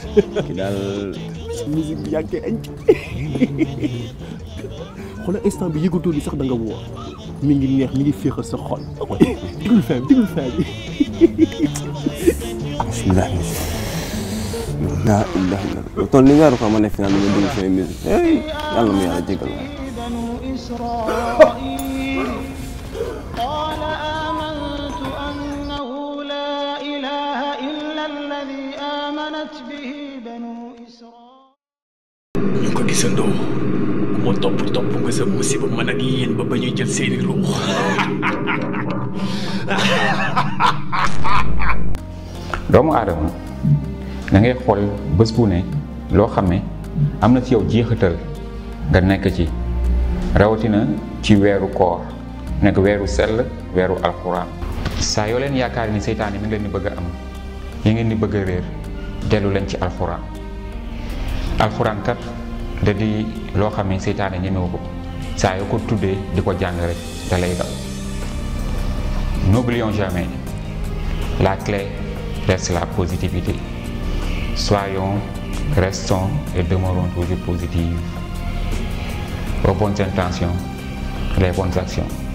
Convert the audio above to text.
ki daal musique bi yaa ngi koy añ xoolal instant bi yëgatoo ni sax da nga woo mi ngi neex mi ngi féexal sa xol digul fin digul fin bi bismillah laa ilaha illa toll ni weeru ko ma ne fi naan ma dugg say musique hey yàlla ma yàlla jégal waay بنو إسرائيل قال آمنت أنه لا إله إلا الذي آمنت به بنو إسرائيل ñu ko gisandoo ku ma topp topp nga sa musiba man ak yéen ba ba ñuy jël seeni ruux doomu aadama da ngay xool bés bu ne loo xam ne am na ci yow jeexital nga nekk ci rawatina ci weeru koor nekk weeru sell weeru alxuraan saa yoo leen yaakaar ni seytaane mi ngi leen di bëgg a am yi ngeen di bëgg a réer dellu leen ci alxuraan alxuraan kat da di loo xam ne seytaane ñemewu ko saa yoo ko tuddee di ko jàng rek da lay daw n'oublions jamais la clé reste la positivité soyons restons et demeurons toujours positifs aux bonnes intentions les bonnes actions